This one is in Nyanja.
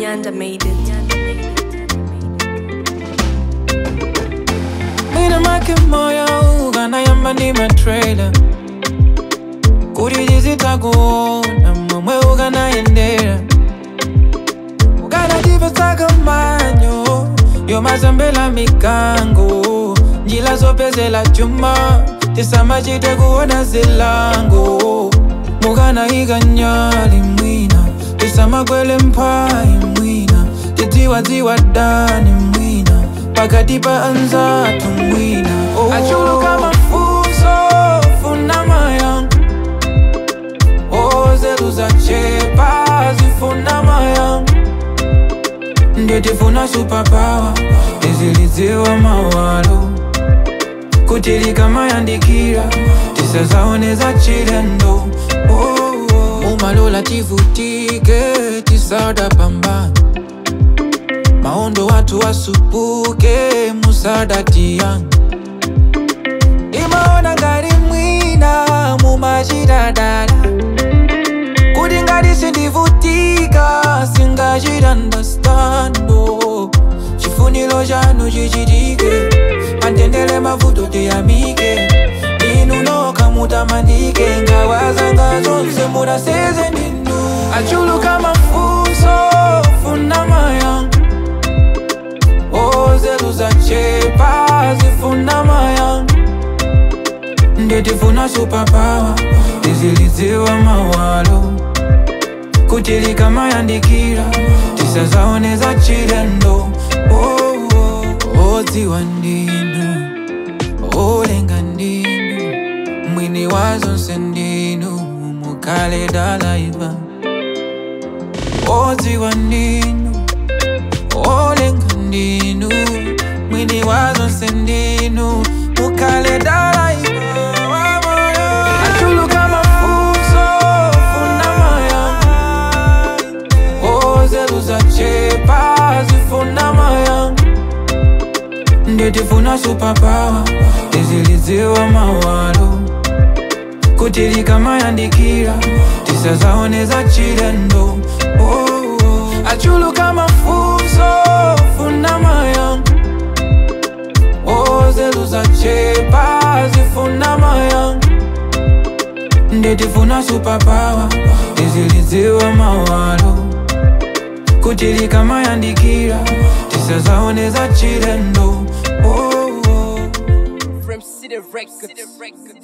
Nyanda made it. Mina make moyo ukanayamba ndi matrailer kuti tizitakuona momwe ukanayendera ukanatipetsaka manyo yomazambela mikango njila zopezela chuma tisamachite kuona zilango mukanayika nyali mwina tisamakwele mphayi mwina tidziwadziwa dani mwina pakati pa anzathu mwina oh. achuluka mafunso funa mayankho ozeru zachepa zifuna mayankho nditifuna superpower tizilidziwa mawalo kuti likamayandikira tisazaoneza chilendo oh, oh. mumalola tivutike tisada pambana maondo watu wasupuke musada tiyanga imaona ngati mwina mumachitadala kuti ngati sindivutika singachitandastando chifuniro chanu chichitike matendele mavuto tiyamike inu noka mutamandike ngawazanga zonse munaseze ninu achuluka mafunso funa mayankho ozeru zachepa zifuna mayankho nditifuna superpower tizilidziwa mawalo kuti likamayandikira tisazaoneza chilendo oh, oh. odziwa ndinu olenga ndinu mwini wa zonse ndinu mukale dalaiva odziwa ndinu olenga ndinu mwini wa zonse ndinu mukale dalaiva achuluka mafunso funa mayankho ozeru zachepa zifuna mayankho nditifuna superpower tizilidziwa mawalo kuti likamayandikira tisazaoneza chilendo oh, oh. achuluka mafunso funa mayankho ozeru zachepa zifuna mayankho nditifuna superpower tizilidziwa mawalo kuti likamayandikira tisazaoneza chilendo oh, oh. From City Records.